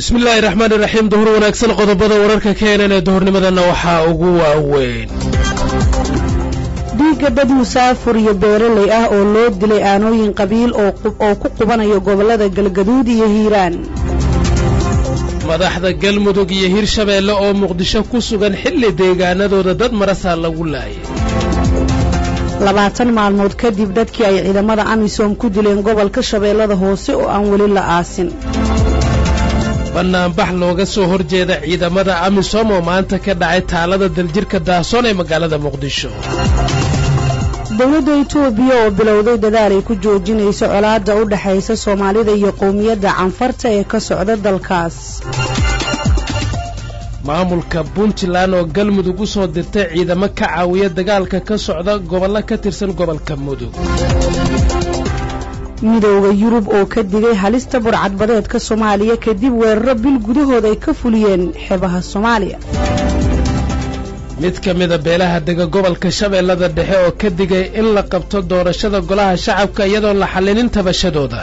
bismi illaahi raxmaani raxiim duhur wanaagsan qodobada wararka keenan ee duhurnimadana waxaa ugu waaweyn dhiigga dad musaafur iyo beeraley ah oo loo dilay aanooyin qabiil oo ku qubanayo gobollada galgaduud iyo hiiraan madaxda galmudug iyo hirshabeelle oo muqdisho ku sugan xilli deegaanadooda dad marasaa lagu laayay labaatan maalmood kadib dadkii ay ciidamada amisom ku dileen gobolka shabeellada hoose oo aan weli la aasin bannaanbax looga soo horjeeda ciidamada amisom oo maanta ka dhacay taalada daljirka daasoon ee magaalada muqdisho dowladda itoobiya oo bilowday dadaal ay ku joojinayso colaadda u dhexaysa soomaalida iyo qowmiyadda canfarta ee ka socda dalkaas maamulka puntland oo galmudug u soo dirtay ciidamo ka caawiya dagaalka ka socda gobollo ka tirsan gobolka mudug midowda yurub oo ka digay halista burcadbadeedka soomaaliya kadib weeraro bil gudahood ay ka fuliyeen xeebaha soomaaliya mid ka mida beelaha dega gobolka shabeellada dhexe oo ka digay in la qabto doorashada golaha shacabka iyadoon la xallinin tabashadooda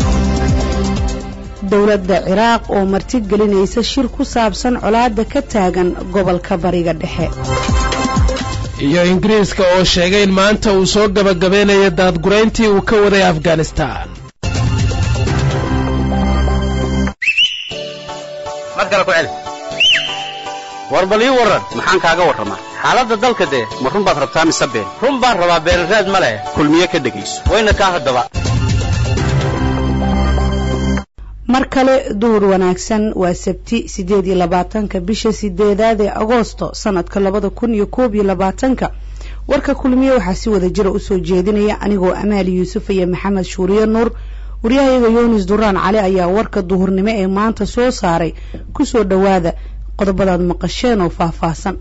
dowladda ciraaq oo martigelinaysa shir ku saabsan colaadda ka taagan gobolka bariga dhexe iyo ingiriiska oo sheegay in maanta uu soo gabagabeynayo daadgurayntii uu ka waday afghanistaan war bal ii warran maxaan kaaga warramaa xaaladda dalka dee ma run baad rabtaa mise been run baan rabaa beenraad ma leh kulmiye ka dhegayso wayna kaa haddaba mar kale duhur wanaagsan waa sabti siddeed iyo labaatanka bisha sideedaad ee agoosto sanadka labada kun iyo koob iyo labaatanka warka kulmiye waxaa si wada jira usoo jeedinaya anigoo amaali yuusuf iyo maxamed shuuriye nuur waryahayaga yunis duraan cali ayaa warka duhurnimo ee maanta soo saaray kusoo dhowaada qodobadaad maqasheen oo faahfaahsan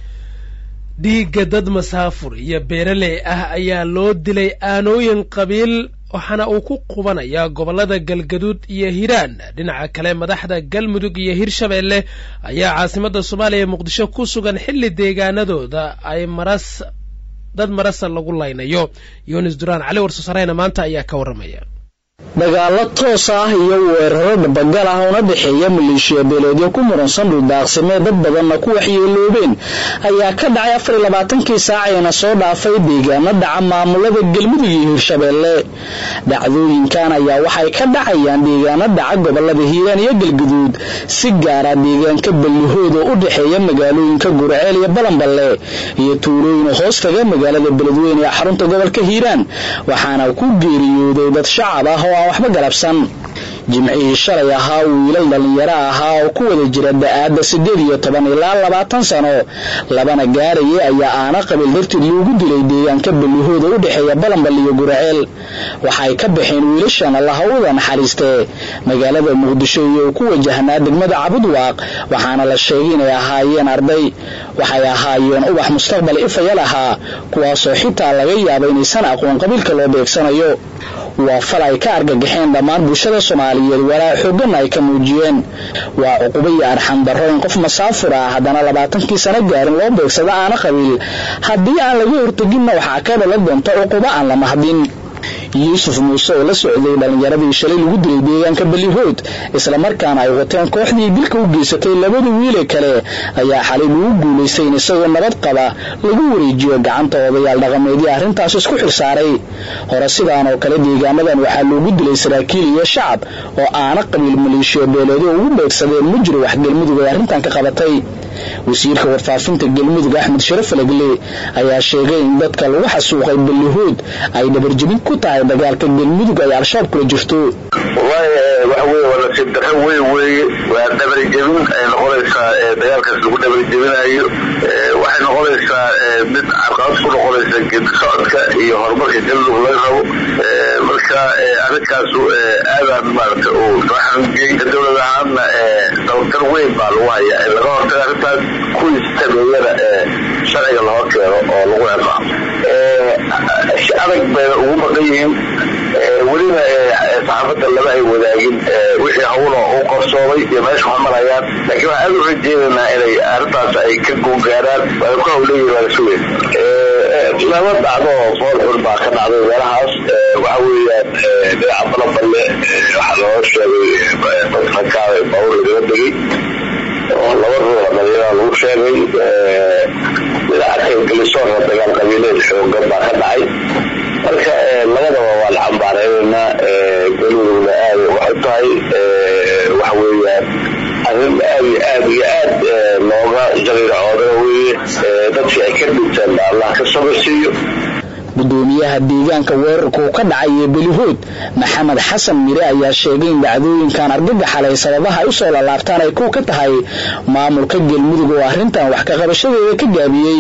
dhiigga dad masaafur iyo beeraley ah ayaa loo dilay aanooyin qabiil waxaana uu ku qubanayaa gobollada galgaduud iyo hiiraan dhinaca kale madaxda galmudug iyo hirshabeelle ayaa caasimadda soomaaliya muqdisho ku sugan xilli deegaanadooda ay maras dad marasa lagu laynayo yunis duraan cali warsoosarayna maanta ayaa ka warramaya dagaallo toos ah iyo weeraro dhabagal ah una dhexeeya maleeshiya beeleedyo ku muransan dhuldaaqsimee dad badanna ku waxyeeloobeen ayaa ka dhacay afar iyo labaatankii saacayna soo dhaafay deegaano dhaca maamulada galmudug iyo hirshabeelle dhacdooyinkan ayaa waxay ka dhacayaan deegaano dhaca gobolada hiiraan iyo galguduud si gaara deegaanka ballihooda u dhexeeya magaalooyinka gurceel iyo balanballe iyo tuulooyin hoostaga magaalada beledweyne ee xarunta gobolka hiiraan waxaana ku geeriyooday dad shacab ah oo aan waxba galabsan jimcihii shalay ahaa wiilal dhallinyaro ahaa oo ku wada jira da-aadda siddeed iyo toban ilaa labaatan sano labana gaaraya ayaa aana qabiil darteed loogu dilay deegaanka ballihooda u dhexeeya balanbal iyo gurceel waxay ka baxeen wiilashan allahawada naxariistee magaalada muqdisho iyo ku wajahnaa degmada cabudwaaq waxaana la sheegay inay ahaayeen arday waxay ahaayeen ubax mustaqbal ifayal ahaa kuwaasoo xitaa laga yaaba inaysan aqoon qabiilka loo beegsanayo waa fal ay ka argagaxeen dhammaan bulshada soomaaliyeed walaa xooganna ay ka muujiyeen waa cuqubo iyo arxan darro in qof masaafur ah haddana labaatankii sano gaarin loo beegsado aana qabiil haddii aan laga horteginna waxaa ka dhalan doonta cuqubo aan la mahdin yuusuf muuse oo la socday dhallinyaradii shalay lagu dilay deegaanka ballihood islamarkaana ay wateen kooxdii dilka u geysatay labada wiile kale ayaa xalay lagu guulaystay in isagoo nabad qaba lagu wareejiyo gacanta odayaal dhaqameedii arrintaas isku xilsaaray hore sidaan oo kale deegaanadan waxaa loogu dilay saraakiil iyo shacab oo aana qabiil maleeshiya beeleedo ugu beegsadeen ma jiro wax galmudug ay arrintan ka qabatay wasiirka warfaafinta galmudug axmed sharaf lagle ayaa sheegay in dadka lagu xasuuqay ballihood ay dhabarjebin ku tahay dagaalka galmudug ay al-shabaab kula jirto wallahi waxa weye waa nasiib darro weyn weeye waa dhabarjebin ay noqonaysaa dagaalkaas lagu dhabarjebinayo waxay noqonaysaa mid carqalad ku noqonaysa geedi socodka iyo horumarka galmudug laga rabo marka arrinkaas aadaan maarata uu soo xanujiyey dowlad ahaanna dabatar weyn baa lagu hayaa in laga hortaga arrintaas kuwiis tabeeyana sharciga lahor keeno oo lagu ciqaabo adag bayna ugu maqan yihiin weliba saxaafadda lama ay wadaagin wixii hawlo u qarsoomay iyo meesha wax marayaan laakiin waxaan aad u rajeynaynaa inay arrintaas ay ka goongaaraan waay ku hawleeyihin waa la sugeen laba dhacdo oo fool xun baa ka dhacday meelahaas waxa weeyaan dhinaca balaballe waxaa loo sheegay dadka bawr lagala degay arrin aad iyo aad iyo aad looga jaliircoodana weeye dadkii ay ka dhinteen ba allah ka sabarsiiyo gudoomiyaha deegaanka weerarku ka dhacay ee belihood maxamed xasan mire ayaa sheegay in dhacdooyinkan argagaxalay sababaha ay usoo lalaabtaan ay kuw ka tahay maamulka galmudug oo arrintan wax ka qabashadeeda ka gaabiyey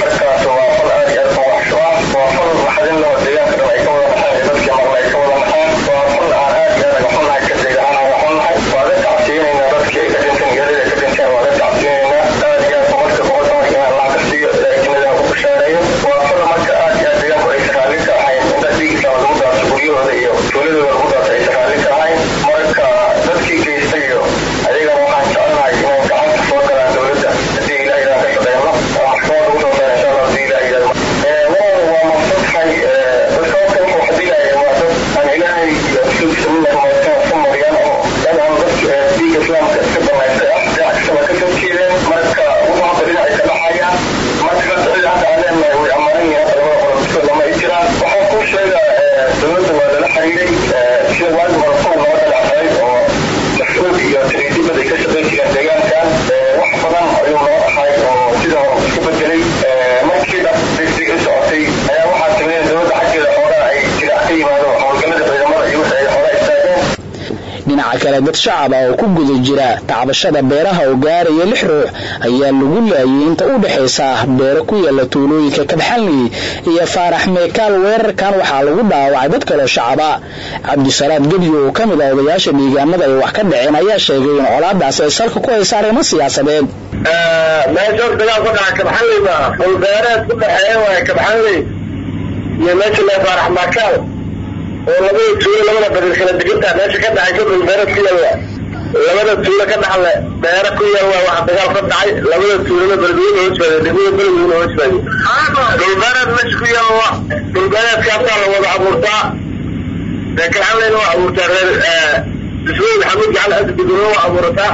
dhinaca kale dad shacab ah oo ku guda jira tacbashada beeraha oo gaaraya lix ruux ayaa lagu laayay inta u dhexaysa beero ku yaala tuulooyinka kabxalni iyo faarax meekaal weerarkan waxaa lagu dhaawacay dad kaloo shacaba cabdisalaad gebyo oo ka mid ah odayaasha deegaanada ay wax ka dhaceen ayaa sheegay in colaadaasi ay salka ku haysa arrimo siyaasadeed meesha dagaal ku dhaca kabxanleyba fulbeereed ku dhexeeya waay kabxanley iyo meesha le faarax meekaal oo labada tuulo labada barir kala degantaa meesha ka dhacay ka dhulbeereed ku yaalla labada tuulo ka dhaxle beero ku yaalla waxa dagaal ka dhacay labada tuulona beledweyne hoos baday degmada beledweyne hoos baday dhulbeereed meesha ku yaalla dhulbeereedkaasaa la wada abuurtaa dee kalxanleyna waa abuurtaa reer ismail maxamuud gacal asdiguna waa abuurataa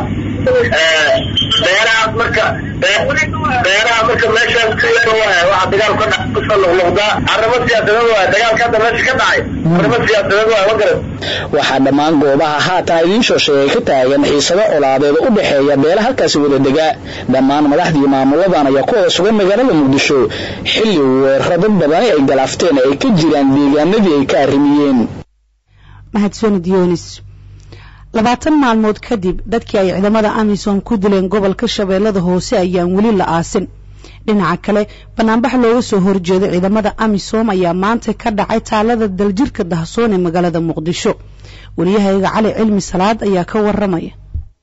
beerahaas marka beeraha marka meeshaas ku yaalla waaya waxa dagaal ka dhac kusoo noqnoqdaa arrimo siyaasadeed waaya dagaalka hadda meesha ka dhacay arrimo siyaasadeed waaya ma garan waxaa dhammaan goobaha haatan idiin soo sheegay ka taagan xiisado colaadeed u dhexeeya beela halkaasi wada degaa dhammaan madaxdii maamuladan ayaa ku hoos sugan magaalada muqdisho xilli weeraro dad badani ay galaafteen ay ka jiraan deegaanadii ay ka arrimiyeen mahadsanid yoonis labaatan maalmood kadib dadkii ay ciidamada amisom ku dileen gobolka shabeellada hoose ayaan weli la aasin dhinaca kale banaanbax looga soo horjeedo ciidamada amisom ayaa maanta ka dhacay taalada daljirka dahsoon ee magaalada muqdisho wariyahayaga cali cilmi salaad ayaa ka waramaya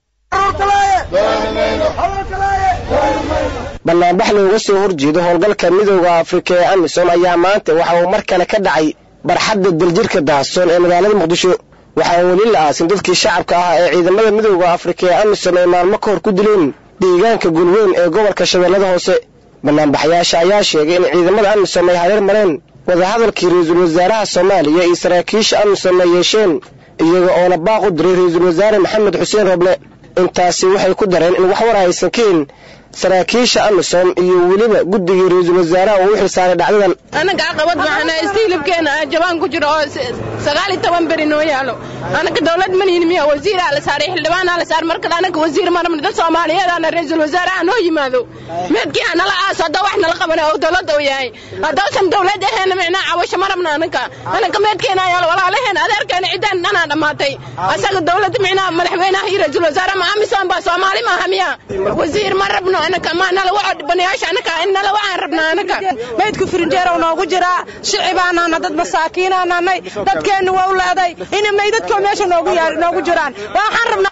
banaanbax looga soo horjeedo howlgalka midooda afrika ee amisom ayaa maanta waxa uu mar kale ka dhacay barxadda daljirka dahsoon ee magaalada muqdisho waxaa weli la aasin dadkii shacabka ah ee ciidamada midooda afrika ee amisom ay maalmo ka hor ku dileen deegaanka gulweyn ee gobolka shabeellada hoose banaanbaxyaasha ayaa sheegay in ciidamada amisom ay hareer mareen wadahadalkii ra-iisul wasaaraha soomaaliya iyo saraakiisha amisom ay yeesheen iyaga oona baaq u diray ra-iisul wasaare maxamed xuseen roble intaasi waxay ku dareen in wax war aysan kahin saraakiisha amisom iyo weliba guddigii ra-iisul wasaaraha uu u xilsaaray dhacdadan anaga caqabad waxaan haysta hilibkeena jabaan ku jiro oo sagaal iyo toban beri noo yaalo anaga dowlad manihin miya wasiiraa la saaray xildhibaanaa la saar markale anaga wasiir marabna dad soomaaliyeedana ra-iisul wasaaraha noo yimaado meedkii hanala aaso hadda wax nala qabana oo dowladda u yahay haddausan dowlad aheena micnaa cawasho marabna anaga anaga meedkeena yaalo walaalaheena adeerkeena ciddaan dhanaa dhammaatay asaga dowladda micnaa madaxweynaha iyo ra-iisul wasaare ma amisom baa soomaali maaha miya wasiir ma rabno anaka ma nala waco dhibanayaasha anaka in nala wacaan rabnaa anaka maydku firinjeerow noogu jiraa shicibaanaana dad masaakiinaananay dadkeennu waa u leeday in maydadkoo meesha noogu yaar noogu jiraan waxaan rabnaa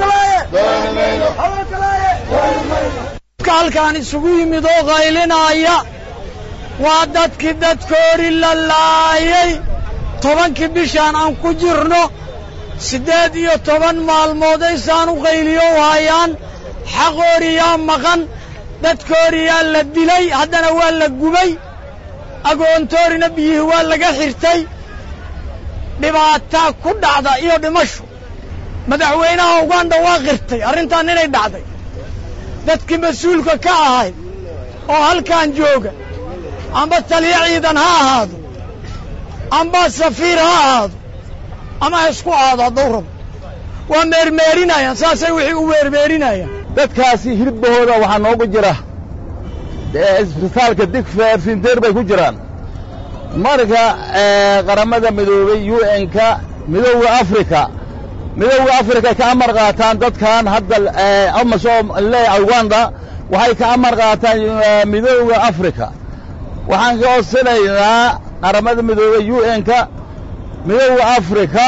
halkaan isugu yimid oo qaylinaya waa dadkii dadkoori la laayay tobankii bishaan aan ku jirno siddeed iyo toban maalmood aysaan u qayliyo u hayaan xaqooriyaa maqan dadkooriyaa la dilay haddana waa la gubay agoontoorina biyihii waa laga xirtay dhibaataa ku dhacda iyo dhimashu madaxweynaha uganda waa qirtay arrintan inay dhacday dadkii mas-uulka ka ahayd oo halkan jooga amba taliyo ciidan ha ahaado amba safiir ha ahaado ama ha isku ahaado hadduu rabo waa meermeerinayaan saasay wixii u meermeerinayaan dadkaasi hilibahooda waxaa noogu jira isbitaalka digfeer finteer bay ku jiraan marka qaramada midoobay u n-ka midowda africa midowda africa ka amar qaataan dadkan hadda amasom le uganda waxay ka amar qaataan midowda africa waxaan ka codsanaynaa qaramada midoobay u n-ka midowda africa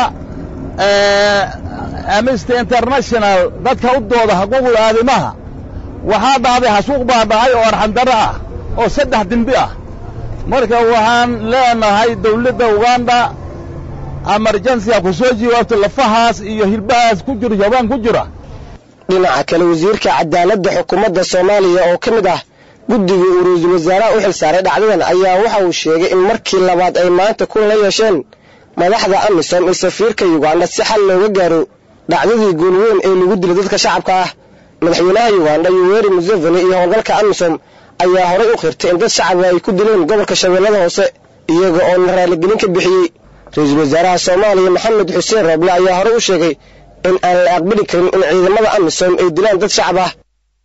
amnesty international dadka u dooda xuquuqda aadimaha waxaa dhacday xasuuq baa dhacay oo arxandaro ah oo saddex dembi ah marka waxaan leenahay dawladda uganda emergensiga ku soo jawaabto lafahaas iyo hilbahaas ku jiro jabaan ku jira dhinaca kale wasiirka cadaaladda xukuumadda soomaaliya oo ka mid ah guddigii uu ra-iisul wasaaraha u xil saaray dhacdadan ayaa waxa uu sheegay in markii labaad ay maanta kulan la yeesheen madaxda amisom iyo safiirka yuganda si xal looga gaaro dhacdadii goolweyn ee lagu dilay dadka shacabka ah madaxweynaha yuganda yuweri museveni iyo howlgalka amisom ayaa horay u qirtay in dad shacabka ay ku dileen gobolka shabeellada hoose iyaga oo la raaligelin ka bixiyey ra-iisul wasaaraha soomaaliya maxamed xuseen rooble ayaa horey u sheegay in aan la aqbali karin in ciidamada amisom ay dilaan dad shacab ah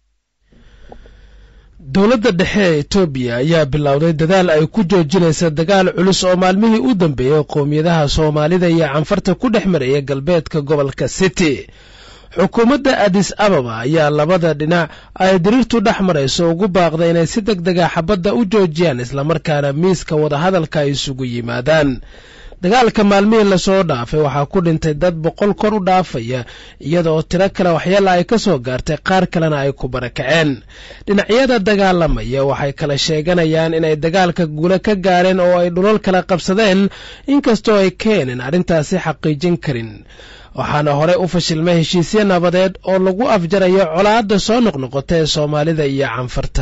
dowladda dhexe ee etoobiya ayaa bilowday dadaal ay ku joojinaysa dagaal culus oo maalmihii u dambeeyey qowmiyadaha soomaalida iyo canfarta ku dhex maraya galbeedka gobolka city xukuumadda adis ababa ayaa labada dhinac ay diriirtu dhex marayso ugu baaqday inay si deg dega xabadda u joojiyaan islamarkaana miiska wadahadalka ay isugu yimaadaan dagaalka maalmihii lasoo dhaafay waxaa ku dhintay dad boqol kor u dhaafaya iyada oo tiro kale waxyaala ay ka soo gaartay qaar kalena ay ku barakaceen dhinacyada dagaalamaya waxay kala sheeganayaan inay dagaalka guula ka gaareen oo ay dhulal kala qabsadeen inkastoo ay keeneen arrintaasi xaqiijin karin waxaana horey u fashilmay heshiisyo nabadeed oo lagu afjarayo colaadda soo noqnoqota ee soomaalida iyo canfarta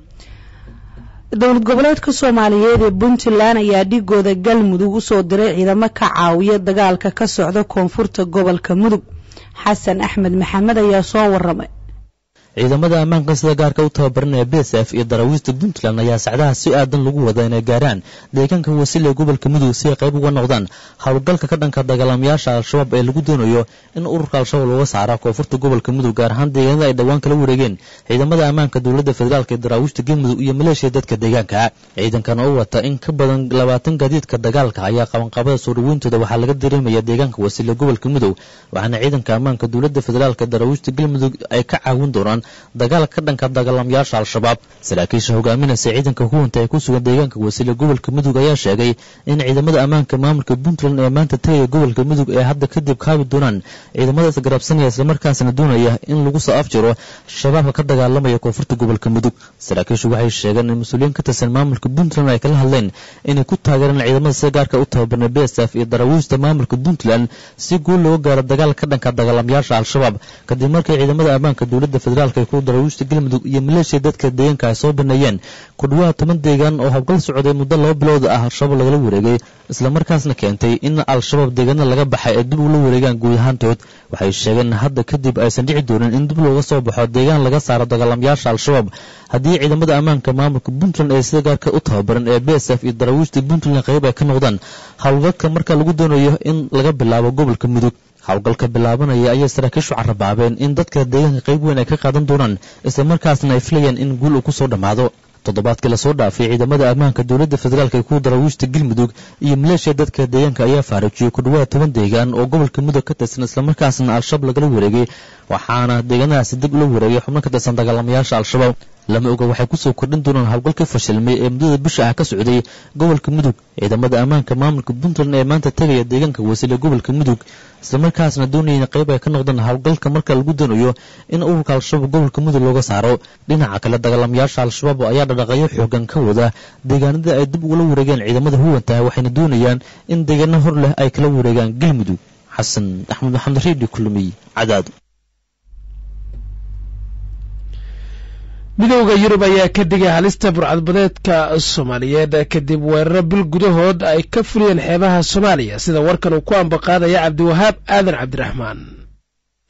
dowlad goboleedka soomaaliyeed ee puntland ayaa dhigooda galmudug u soo diray ciidamo ka caawiya dagaalka ka socda koonfurta gobolka mudug xasan axmed maxamed ayaa soo waramay ciidamada ammaanka sida gaarka u tababaranaya b s f iyo daraawiista puntland ayaa sacdaha si aadan lagu wada inay gaaraan deegaanka wasiil ee gobolka mudug si ay qayb uga noqdaan howlgalka ka dhanka dagaalamayaasha al-shabaab ee lagu doonayo in ururka al-shabaab looga saara koonfurta gobolka mudug gaar ahaan deegaanada ay dhowaan kala wareegeen ciidamada ammaanka dowladda federaalk ee daraawiishta galmudug iyo maleeshiya dadka deegaanka ciidankan oo wata in ka badan labaatan gaadiidka dagaalka ayaa qabanqaabada soo dhaweyntooda waxaa laga dareemaya deegaanka wasiil ee gobolka mudug waxaana ciidanka ammaanka dowladda federaalk ee daraawiishta galmudug ay ka caawin doonaan dagaalka ka dhanka dagaalamayaasha al-shabaab saraakiisha hogaaminaysa ciidanka huwanta ee ku sugan deegaanka wasiile gobolka mudug ayaa sheegay in ciidamada ammaanka maamulka puntland ee maanta tegaya gobolka mudug ee hadda kadib kaabi doonaan ciidamadaas garabsanaya islamarkaasna doonaya in lagu soo afjiro shabaabka ka dagaalamaya koonfurta gobolka mudug saraakiishu waxay sheegeen in mas-uuliyiin ka tirsan maamulka puntland ay kala hadleen inay ku taageeraan ciidamada sida gaarka u tababarnay b s f iyo daraawiista maamulka puntland si guul looga gaaro dagaal ka dhanka dagaalamayaasha al-shabaab kadib markii ciidamada ammaanka dowladda federaalk ay ku daraawiishta galmudug iyo maleeshiya dadka deegaanka ay soo baneeyeen ku dhawaad toban deegaan oo howlgal socday muddo laba bilowda ah al-shabaab lagala wareegay islamarkaasna keentay in al-shabaab deegaanada laga baxay ay dib ula wareegaan guud ahaantood waxay sheegeen hadda kadib aysan dhici doonin in dib looga soo baxo deegaan laga saaro dagaalamayaasha al-shabaab haddii ciidamada ammaanka maamulka puntland ee sida gaarka u tababaran ee b s f iyo daraawiishta puntland qayb ay ka noqdaan howlgalka marka lagu doonayo in laga bilaabo gobolka mudug howlgalka bilaabanaya ayay saraakiishu carabaabeen in dadka deegaanka qayb weyn ay ka qaadan doonaan islamarkaasna ay filayaan in guul uu ku soo dhammaado toddobaadkii lasoo dhaafay ciidamada ammaanka dowladda federaalk ee ku daraawiishta galmudug iyo maleeshiya dadka deegaanka ayaa faarajiyey ku dhawaad toban deegaan oo gobolka mudug ka tirsan islamarkaasna al-shabaab lagala wareegay waxaana deegaanadaasi dib ula wareegay xubno ka tirsan dagaalamayaasha al-shabaab lama oga waxay kusoo kordhin doonaan howlgalka fashilmay ee muddada bisha ah ka socday gobolka mudug ciidamada ammaanka maamulka puntland ee maanta tegaya deegaanka wasiil ee gobolka mudug islamarkaasna doonayeen qayb ay ka noqdaan howlgalka marka lagu doonayo in ururka al-shabaab gobolka mudug looga saaro dhinaca kale dagaalamayaasha al-shabaab ayaa dhadhaqayo xoogan ka wada deegaanada ay dib ugala wareegeen ciidamada huwantaha waxayna doonayaan in deegaano hor leh ay kala wareegaan galmudug xasan axmed maxamed reedi kulmiy cadaado midowda yurub ayaa ka digay halista burcadbadeedka soomaaliyeed kadib weeraro bil gudahood ay ka fuliyeen xeebaha soomaaliya sida warkan uu ku ambaqaadaya cabdiwahaab aadan cabdiraxmaan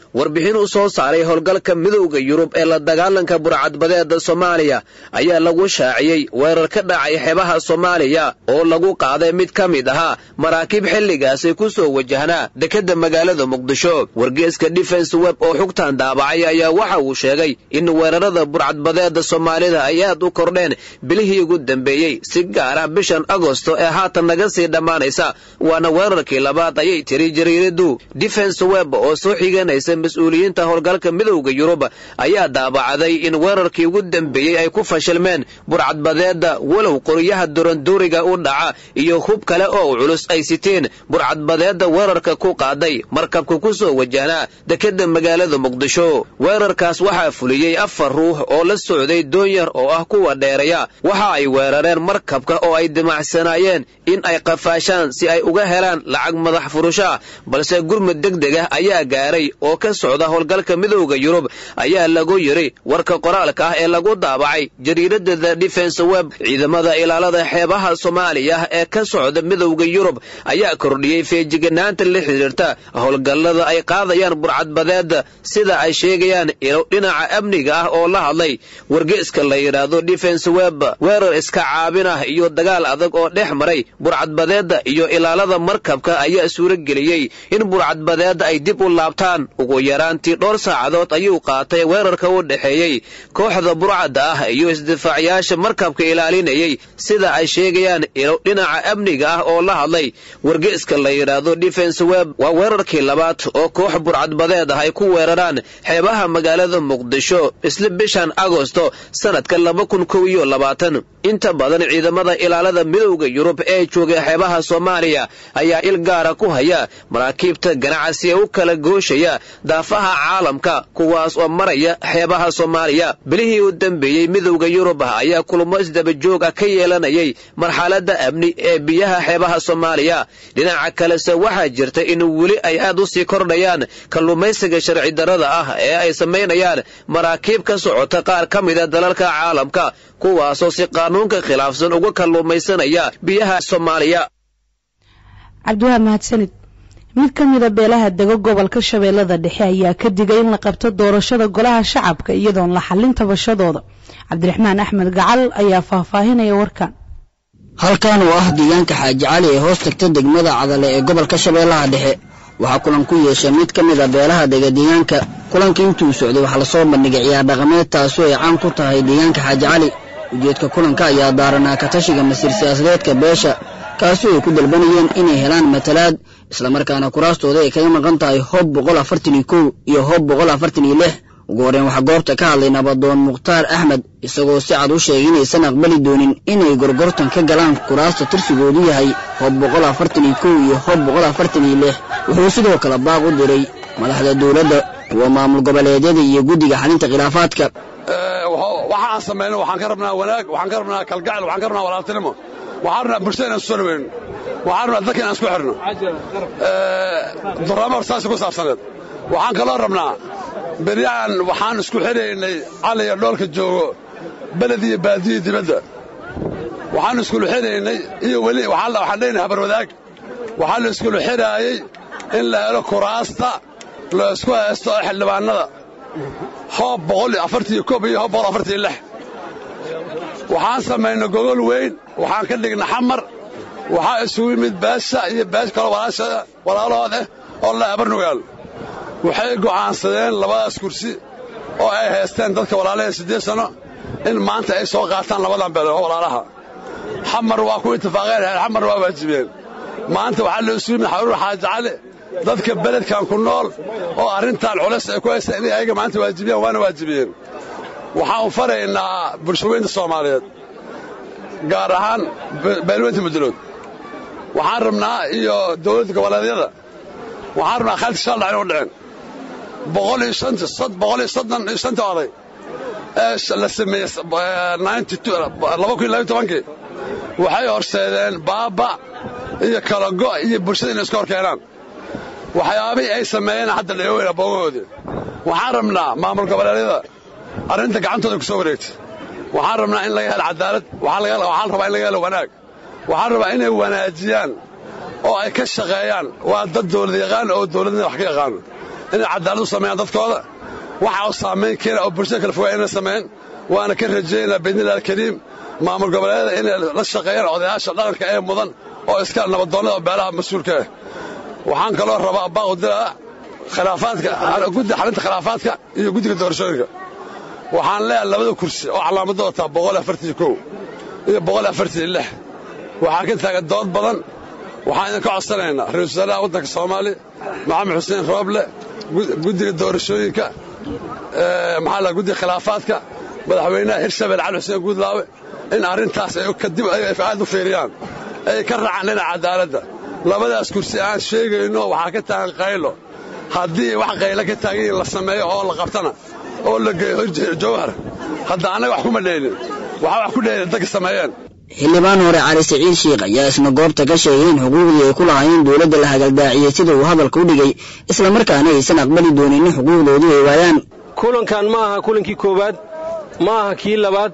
warbixin u soo saaray howlgalka midowda yurub ee la dagaalanka burcadbadeeda soomaaliya ayaa lagu shaaciyey weerar ka dhacay xeebaha soomaaliya oo lagu qaaday mid ka mid ahaa maraakiib xilligaasi ku soo wajahnaa dekedda magaalada muqdisho wargeeska defense web oo xugtan daabacay ayaa waxa uu sheegay in weerarada burcadbadeeda soomaalida ay aad u kordheen bilihii ugu dambeeyey si gaar ah bishan agosto ee haatan naga sii dhammaanaysa waana weerarkii labaad ayay tiri jariiradu defense web oo soo xiganaysa mas-uuliyiinta howlgalka midowda yurub ayaa daabacday in weerarkii ugu dambeeyey ay ku fashilmeen burcadbadeeda walow qoryaha duranduuriga u dhaca iyo hub kale oo culus ay siteen burcadbadeeda weerarka ku qaaday markabka ku soo wajahnaa dekedda magaalada muqdisho weerarkaas waxaa fuliyey afar ruux oo la socday doonyar oo ah kuwa dheeraya waxa ay weerareen markabka oo ay dimacsanaayeen in ay qafaashaan si ay uga helaan lacag madax furusha balse gurmud degdeg ah ayaa gaaray oo ka socda howlgalka midowda yurub ayaa lagu yidhi warka qoraalka ah ee lagu daabacay jariirada the defense web ciidamada ilaalada xeebaha soomaaliya ee ka socda midowda yurub ayaa kordhiyey feejiganaanta la xidhiirta howlgallada ay qaadayaan burcadbadeeda sida ay sheegayaan ilo dhinaca amniga ah oo la hadlay wargeeska la yidhaahdo defense web weerar iska caabin ah iyo dagaal adag oo dhex maray burcadbadeeda iyo ilaalada markabka ayaa suurageliyey in burcadbadeeda ay dib u laabtaan ugu yaraantii dhowr saacadood ayuu qaatay weerarka u dhexeeyey kooxda burcadda ah iyo isdifaacayaasha markabka ilaalinayay sida ay sheegayaan ilo dhinaca amniga ah oo la hadlay wargeeska la yidhaahdo defense web waa weerarkii labaad oo koox burcadbadeed ah ay ku weeraraan xeebaha magaalada muqdisho isla bishan agosto sanadka laba kun kow iyo labaatan inta badan ciidamada ilaalada midowda yurub ee jooga xeebaha soomaaliya ayaa il gaara ku haya maraakiibta ganacsi ee u kala gooshaya daafaha caalamka kuwaas oo maraya xeebaha soomaaliya bilihii u dambeeyey midowda yurub ayaa kulamo isdabajoog ah ka yeelanayay marxaladda amni ee biyaha xeebaha soomaaliya dhinaca kalese waxaa jirta in weli ay aad u sii kordhayaan kalluumaysiga sharci darrada ah ee ay samaynayaan maraakiib ka socota qaar ka mida dalalka caalamka kuwaasoo si qaanuunka khilaafsan uga kalluumaysanaya biyaha soomaaliya cabdiwahaab mahadsanid mid ka mida beelaha dego gobolka shabeellada dhexe ayaa ka digay in la qabto doorashada golaha shacabka iyadoon la xallin tabashadooda cabdiraxmaan axmed gacal ayaa faahfaahinaya warkan halkan oo ah deegaanka xaaji cali ee hoos tagta degmada cadale ee gobolka shabeellaha dhexe waxaa kulan ku yeeshay mid ka mid a beelaha dega deegaanka kulankii intuu socday waxaa lasoo bandhigay ciyaar dhaqameed taasoo ay caan ku tahay deegaanka xaaji cali ujeedka kulanka ayaa daaranaa ka tashiga masiir siyaasadeedka beesha kaasoo ay ku dalbanayeen inay helaan matalaad islamarkaana kuraastooda ay kaga maqan tahay hoob boqol afartan iyo kow iyo hoob boqol afartan iyo lix ugu horreyn waxaa goobta ka hadlay nabadoon mukhtaar axmed isagoo si cad u sheegay inaysan aqbali doonin inay gorgortan ka galaan kuraasta tirsigoodu yahay hoob boqol afartan iyo kow iyo hoob boqol afartan iyo lix wuxuu sidoo kale baaq u diray madaxda dowladda kuwa maamul goboleedyada iyo guddiga xalinta khilaafaadka waxaan samayno waxaan ka rabnaa wanaag waxaan ka rabnaa kalgacel waxaan ka rabnaa walaaltinimo waxaan rabnaa bulshada inaan soo dhaweyno waxaan rabnaa dadka inaan isku xirno duraamo horsaasi ku saabsaneed waxaan kaloo rabnaa beryahan waxaan isku xidhaynay caliya dhoolka joogo beled iyo baadiyo dibadda waxaan iskulu xidhaynay iyo weli waxaan leenahay habarwadaag waxaa la iskulu xidhaayey in la helo kuraasta la isku haysto ee xildhibaannada hoob boqol iyo afartiyo koob iyo hoob boqol afartiyo lix waxaan samaynay gogol weyn waxaan ka dhignay xamar waxaa isugu yimid baasha iyo baash kaloo walaalahood ah oo la abarnugaal waxay go'aansadeen labadaas kursi oo ay haysteen dadka walaalaha siddeed sanno in maanta ay soo qaataan labadan beelood oo walaalaha xamar waa ku itifaaqeen xamar waa waajibeen maanta waxaa la isugu yimid xaruur xaaji cali dadka beledkan ku nool oo arrintan culays ay ku haystaan inay ayaga maanta waajibiyaan waana waajibiyeen waxaan u faraynaa bulshaweynta soomaaliyeed gaar ahaan beelweynta mudulood waxaan rabnaa iyo dowladda goboleedyada waxaan rabnaa khalti shal dhacin u dhicin boqol iyo shanta boqol iyo soddon iyo shanta oday ee la sameeyey laba kun iyo labiyo tobankii waxay horseedeen baaba iyo kala go' iyo bulshada inay iska hor keenaan waxyaabihii ay sameeyeen hadda la eoweyna boogahoodii waxaan rabnaa maamul goboleedyada arrinta gacantooda ku soo wareegtay waxaan rabnaa in laga helo cadaalad waxaan rabaa in laga helo wanaag waxaan rabaa inay wanaajiyaan oo ay ka shaqeeyaan waa dad dawlad yaqaan oo dawladnida wax ka yaqaano inay cadaalad u sameeyaan dadkooda waxa u saamayn keena oo bulshada kala fogaa inay sameeyaan waana ka rajaynaa biidnillahi alkariim maamul goboleedyada inay la shaqeeyaan odayaasha dhaqanka ee mudan oo iska nabadoonnada oo beelaha mas-uulka ah waxaan kaloo rabaa baaqu dilaa khilaafaadka guddi xalinta khilaafaadka iyo guddiga doorashooyinka waxaan leeyahay labada kursi oo calaamadda wataa boqol afartii kow iyo boqol afartii lix waxaa ka taagan dood badan waxaan idinka codsanaynaa ra-iisul wasaaraha waddanka soomaaliya maxamed xuseen rooble guddiga doorashooyinka maxaa la guddiga khilaafaadka madaxweynaha hirshabelle cali xuseen guudlaawe in arrintaas ay kadib aad u fiiriyaan ay ka raacaan dhinaca cadaaladda labadaas kursi aan sheegayno waxaa ka taagan qaylo haddii wax qaylo ka taagan in la sameeyo oo la qabtana oo la geeyo jawhar hadda annaga wax kuma dheelin waxaa wax ku dheelin dadka sameeyeen xildhibaan hore cali siciid shiikh ayaa isna goobta ka sheegay in xuquuqdii ay ku lahaayeen dowladda la hagaldaaciyey sida uu hadalka u dhigay islamarkaana aysan aqbali doonin in xuquuqdoodii ay waayaan kulankan ma aha kulankii koowaad ma aha kii labaad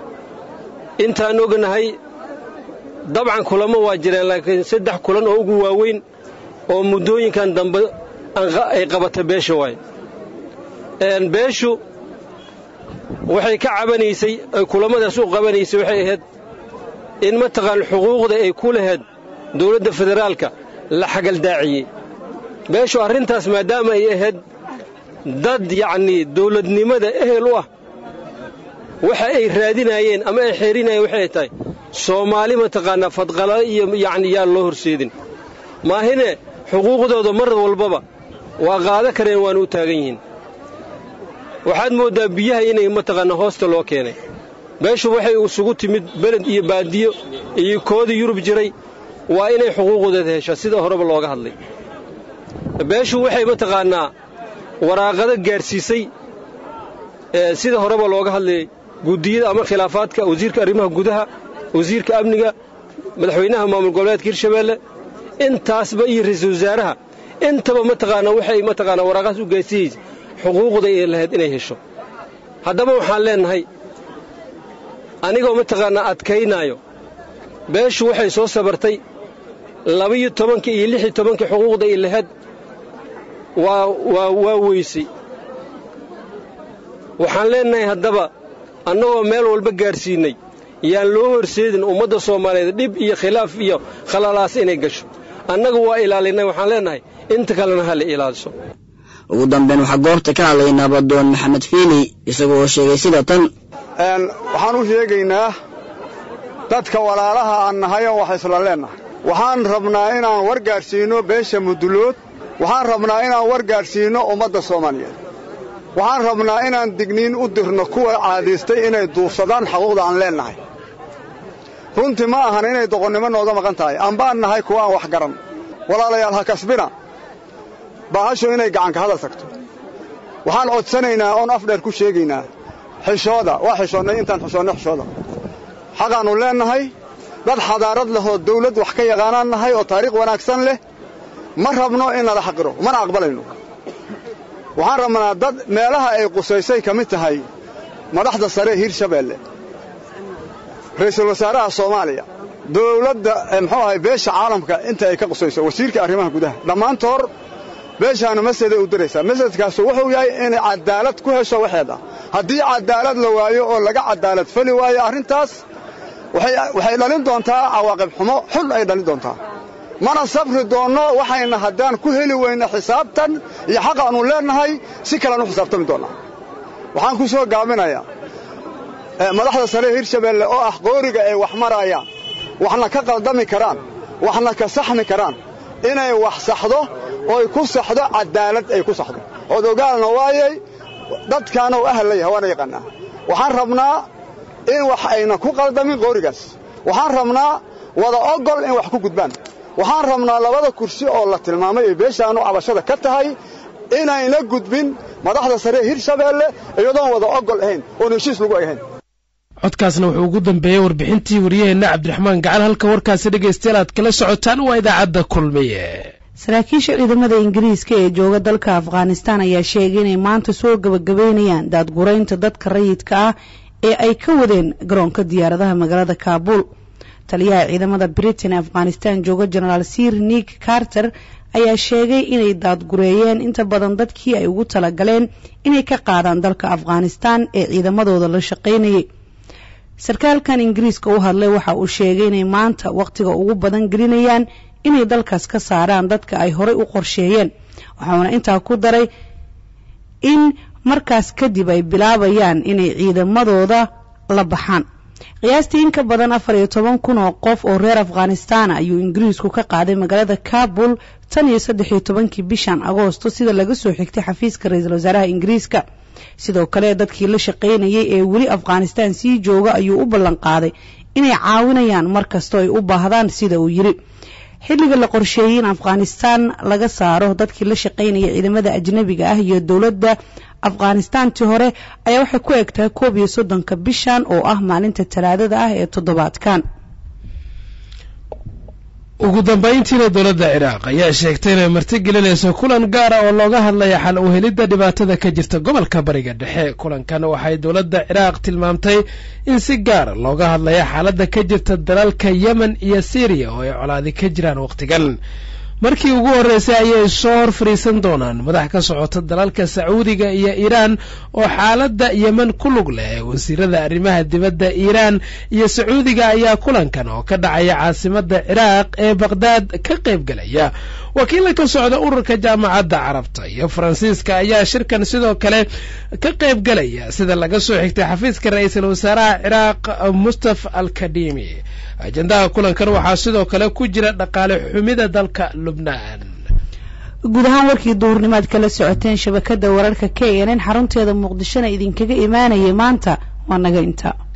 intaan ognahay dabcan kulamo waa jireen laakiin saddex kulan oo ugu waaweyn oo muddooyinkan dambe ay qabata beesha waay beeshu waxay ka cabanaysay kulamadaas u qabanaysay waxay ahayd in mataqaan xuquuqda ay ku lahayd dowladda federaalka la xagaldaaciyey beeshu arrintaas maadaama ay ahayd dad yacnii dowladnimada ehel u ah waxa ay raadinaayeen ama ay xeerinayeen waxay tahay soomaali mataqaanaa fadqala iyo yacni yaan loo horseedin maahine xuquuqdooda mar walbaba waa qaada kareen waana u taagan yihiin waxaad mooddaa biyaha inay mataqaanaa hoosta loo keenay beeshu waxay isugu timid beled iyo baadiyo iyo koodii yurub jiray waa inay xuquuqdooda heshaa sida horeba looga hadlay beeshu waxay mataqaannaa waraaqado gaadhsiisay sida horeba looga hadlayay guddiyada ama khilaafaadka wasiirka arrimaha gudaha wasiirka amniga madaxweynaha maamul goboleedka hirshabeelle intaasba iyo ra-iisul wasaaraha intaba mataqaanaa waxay mataqaanaa waraaqaas u gaadsiiyeysa xuquuqda ay lahayd inay hesho haddaba waxaan leennahay anigoo mataqaanaa adkaynaayo beeshu waxay soo sabartay labiyo tobankii iyo lix iyo tobankii xuquuqda ay lahayd waa waa waa weysay waxaan leennahay haddaba annagoo meel walba gaadhsiinnay yaan loo horseedin ummadda soomaaliyeed dhib iyo khilaaf iyo khalalaas inay gasho annagu waa ilaalinay waxaan leennahay inta kalena ha la ilaaliso ugu dambeyn waxaa goobta ka hadlay nabadoon maxamed fiili isagoo sheegay sida tan waxaan u sheegaynaa dadka walaalaha aan nahayo wax isla leennahay waxaan rabnaa inaan war gaadhsiinno beesha mudulood waxaan rabnaa inaan war gaadhsiinno ummadda soomaaliyeed waxaan rabnaa inaan digniin u dirno kuwa caadaystay inay duufsadaan xaquuqda aan leennahay runtii ma ahan inay doqonnimo nooga maqan tahay ambaan nahay kuwa aan wax garan walaalayaal ha kasbina baahashu inay gacanka hadal tagto waxaan codsanaynaa oon afdheer ku sheegaynaa xishooda waa xishoonnay intaan xishoonnay xishooda xaqaannu leennahay dad xadaarad leh oo dawlad wax ka yaqaanaan nahay oo taariikh wanaagsan leh ma rabno in nala xaqiro mana aqbalayno waxaan rabnaa dad meelaha ay qusaysay ka mid tahay madaxda sare hirshabeelle ra'iisul wasaaraha soomaaliya dawladda muxuu ahay beesha caalamka inta ay ka qusayso wasiirka arrimaha gudaha dhammaantoor beeshaanu maseday u diraysaa masedkaasu wuxuu yahay inay cadaalad ku hesho waxeeda haddii cadaalad la waayo oo laga cadaalad fali waayo arrintaas waxay dhalin doontaa cawaaqib xumo xun ay dhalin doontaa mana sabri doonno waxayna haddaan ku heli weyna xisaabtan iyo xaqaannu leennahay si kalean u xisaabtami doonnaa waxaan ku soo gaabinayaa madaxda sare hirshabeelle oo ah qooriga ay wax maraayaan waxna ka qaldami karaan waxna ka saxmi karaan inay wax saxdo ooy ku saxdo cadaalad ay ku saxdo ood ogaalna waayay dadkaanuu ahal la yahay waana yaqaannaa waxaan rabnaa in wax ayna ku qaldamin qoorigaas waxaan rabnaa wada ogol in wax ku gudbaan waxaan rabnaa labada kursi oo la tilmaamay ee beeshaannu cabashada ka tahay inayna gudbin madaxda sare hirshabeelle iyadoon wada ogol ahayn oon heshiis lagu ahayn codkaasna wuxuu ugu dambeeyey warbixintii wariyaheenna cabdiraxmaan gacal halka warkaasi dhegaystayaal aad kala socotaan waa idaacadda kulmiye saraakiisha ciidamada ingiriiska ee jooga dalka afghanistan ayaa sheegay inay maanta soo gabagabaynayaan daadguraynta dadka rayidka ah ee ay ka wadeen garoonka diyaaradaha magaalada kaabuul taliyaha ciidamada britain ee afghanistan jooga genaraal sir nick carter ayaa sheegay inay daadgureeyeen inta badan dadkii ay ugu talagaleen inay ka qaadaan dalka afghanistan ee ciidamadooda la shaqaynayay sarkaalkan ingiriiska u hadlay waxa uu sheegay inay maanta wakhtiga ugu badan gelinayaan inay dalkaas ka saaraan dadka ay horey u qorsheeyeen waxauna intaa ku daray in markaas kadib ay bilaabayaan inay ciidamadooda la baxaan qiyaastii in ka badan afar iyo toban kun oo qof oo reer afghanistan ayuu ingiriisku ka qaaday magaalada kabul tan iyo saddex iyo tobankii bishan agoosto sida laga soo xigtay xafiiska ra-iisul wasaaraha ingiriiska sidoo kale dadkii la shaqaynayay ee weli afghanistan sii jooga ayuu u ballan qaaday inay caawinayaan mar kastoo ay u baahdaan sida uu yidhi xilliga la qorsheeyey in afghanistan laga saaro dadkii la shaqaynaya ciidamada ajnabiga ah iyo dowladda afghanistantii hore ayaa waxay ku egtahay koob iyo soddonka bishan oo ah maalinta talaadada ah ee toddobaadkan ugu dambayntiina dowladda ciraaq ayaa sheegtay inay martigelinayso kulan gaara oo looga hadlaya xal u helidda dhibaatada ka jirta gobolka bariga dhexe kulankan waxay dowladda ciraaq tilmaamtay in si gaara looga hadlaya xaaladda ka jirta dalalka yemen iyo syriya oo ay colaadi ka jiraan wakhtigan markii ugu horreysay ayay soo hor fadhiisan doonaan madax ka socota dalalka sacuudiga iyo iiraan oo xaaladda yemen ku lug leh wasiirada arrimaha dibadda iiraan iyo sacuudiga ayaa kulankan oo ka dhacaya caasimadda ciraaq ee baqhdaad ka qayb gelaya wakiilla ka socda ururka jaamacadda carabta iyo faransiiska ayaa shirkan sidoo kale ka qayb gelaya sida laga soo xigtay xafiiska ra-iisul wasaaraha ciraaq mustafa alkadimi ajendaha kulankan waxaa sidoo kale ku jira dhaqaale xumida dalka lubnaan guud ahaan warkii duhurnimaad kala socoteen shabakada wararka k n n xarunteeda muqdishona idinkaga imaanayay maanta waa naga inta